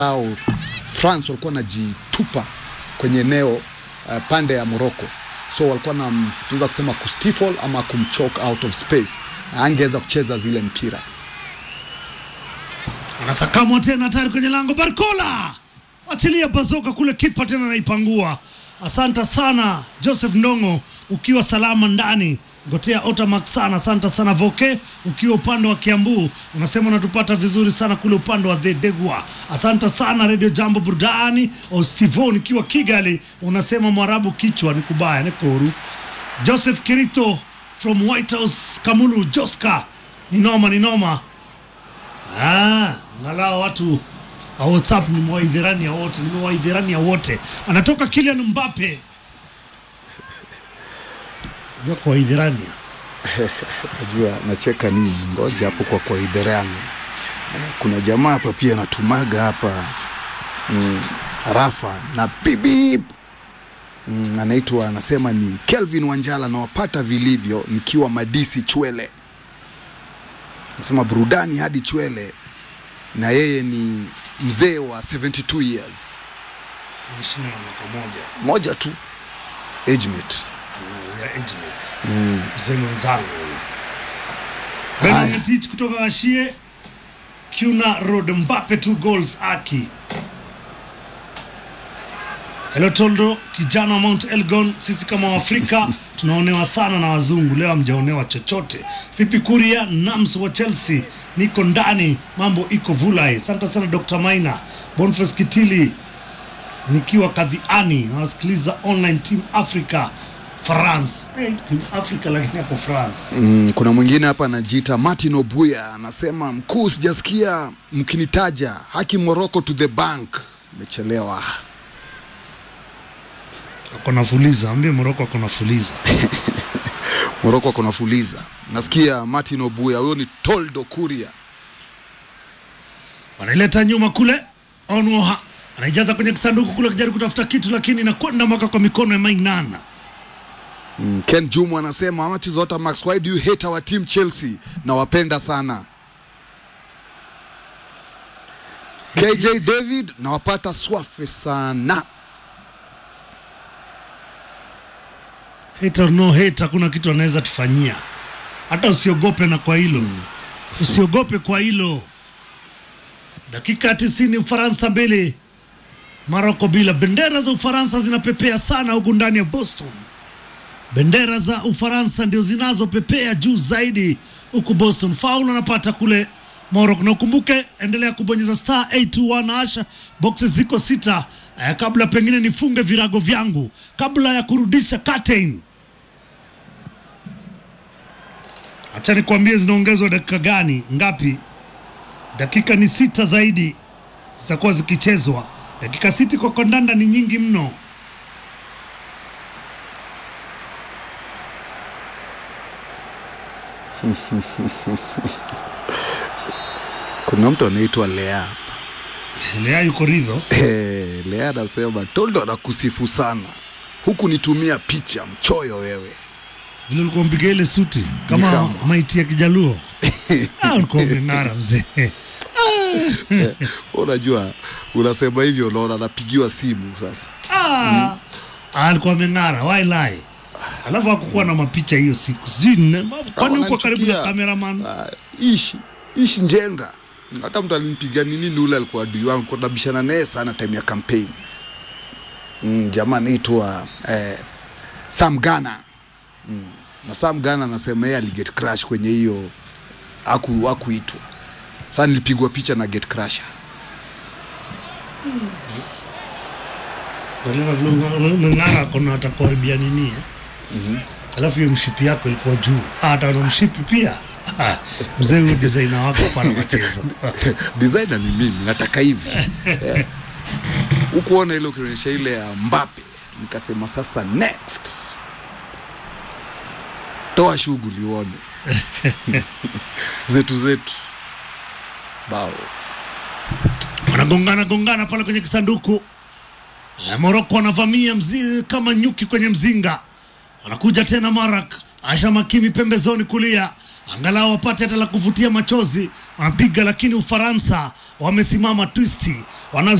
au France walikuwa wanajitupa kwenye eneo uh, pande ya Morocco, so walikuwa na tunaweza kusema kustifle ama kumchoke out of space, angeweza kucheza zile mpira. Anasakamwa tena tayari kwenye lango. Barcola achilia bazoka kule, kipa tena naipangua. Asante sana Joseph Ndongo, ukiwa salama ndani Gotea Otamax sana, asante sana Voke, ukiwa upande wa Kiambu unasema unatupata vizuri sana kule upande wa Dhedegwa. Asante sana Radio Jambo Burudani. Ostivon ukiwa Kigali unasema Mwarabu kichwa ni kubaya ni koru. Joseph Kirito from White House Kamulu Joska, ni noma ni noma. Ah, angalau watu wa WhatsApp nimewaidhirani ya wote, nimewaidhirani ya wote. Anatoka Kylian Mbappe. Unajua kwa idhirani. Najua nacheka nini, ngoja hapo kwa kwa idherani. Eh, kuna jamaa hapa pia anatumaga hapa mm, Rafa na bibib mm, anaitwa anasema ni Kelvin Wanjala, nawapata vilivyo nikiwa Madisi Chwele, nasema burudani hadi Chwele, na yeye ni mzee wa 72 years, Mheshimiwa mwaka moja. moja tu age mate. ya Edgeworth. Mzee mwenzangu huyu. Haya. Bernard Tich kutoka Ashie Kuna Road Mbappe two goals aki. Hello Toldo, kijana wa Mount Elgon, sisi kama Waafrika tunaonewa sana na wazungu, leo hamjaonewa chochote. Vipi Kuria Nams wa Chelsea, niko ndani, mambo iko vulai. Asante sana Dr. Maina, Boniface Kitili, nikiwa kadhiani nawasikiliza online team africa france hey, team africa lakini hapo france Mm, kuna mwingine hapa anajiita Martin Obuya anasema, mkuu, sijasikia mkinitaja haki Morocco to the bank. Imechelewa. akona fuliza ambie moroko akona fuliza Morocco akona fuliza. Nasikia Martin Obuya, huyo ni Toldo Kuria. wanaileta nyuma kule onwoha anaijaza kwenye kisanduku kule kijaribu kutafuta kitu lakini inakwenda mpaka kwa mikono ya mainana Mm, Ken Jumu anasema Matizota Max, why do you hate our team Chelsea? Nawapenda sana. KJ David nawapata swafe sana. hate or no hate hakuna kitu anaweza tufanyia hata usiogope na kwa hilo usiogope kwa hilo dakika ya tisini ufaransa mbili maroko bila bendera za ufaransa zinapepea sana huku ndani ya boston bendera za ufaransa ndio zinazopepea juu zaidi huku boston faul anapata kule morok na ukumbuke endelea kubonyeza star 821 asha boxes ziko sita eh, kabla pengine nifunge virago vyangu kabla ya kurudisha curtain acha nikwambie zinaongezwa dakika gani ngapi dakika ni sita zaidi zitakuwa zikichezwa dakika sita kwa kandanda ni nyingi mno Kuna mtu anaitwa Lea hapa. lea yuko ridho Eh, Lea anasema Toldo anakusifu sana, huku nitumia picha mchoyo wewe. vile ulikuwa mpiga ile suti kama Ni kama. maiti ya kijaluo Ah, ulikuwa umeng'ara mzee Unajua, unasema hivyo, unaona anapigiwa simu sasa. Ah, alikuwa ameng'ara wailai alafu hakukuwa na mapicha hiyo siku sijui nne- kwani huko karibu na wananichukia. kameraman Ah, ishi ishi njenga hata mtu alinipiga nini ni ule alikuwa adui wangu kwa nabishana naye sana time ya campaign mm, jamaa anaitwa eh, Sam Gana mm. na Sam Gana anasema yeye aliget crash kwenye hiyo aku akuitwa sasa nilipigwa picha na get crasher Unaelewa vile ume- umeng'ara kona atakuharibia nini eh? alafu hiyo mshipi yako ilikuwa juu Ah, hata na mshipi pia Ah, mzee huyu designer wako pana machezo designer ni mimi nataka hivi Eh. ukuona ile ukionyesha ile ya Mbappe nikasema sasa next toa shughuli uone zetu zetu bao wanagongana gongana pale kwenye kisanduku Eh, Moroko wanavamia mzi, kama nyuki kwenye mzinga. Anakuja tena Marak Asha Makimi pembezoni kulia, angalau wapate hata la kuvutia machozi. Wanapiga lakini Ufaransa wamesimama twisti, wana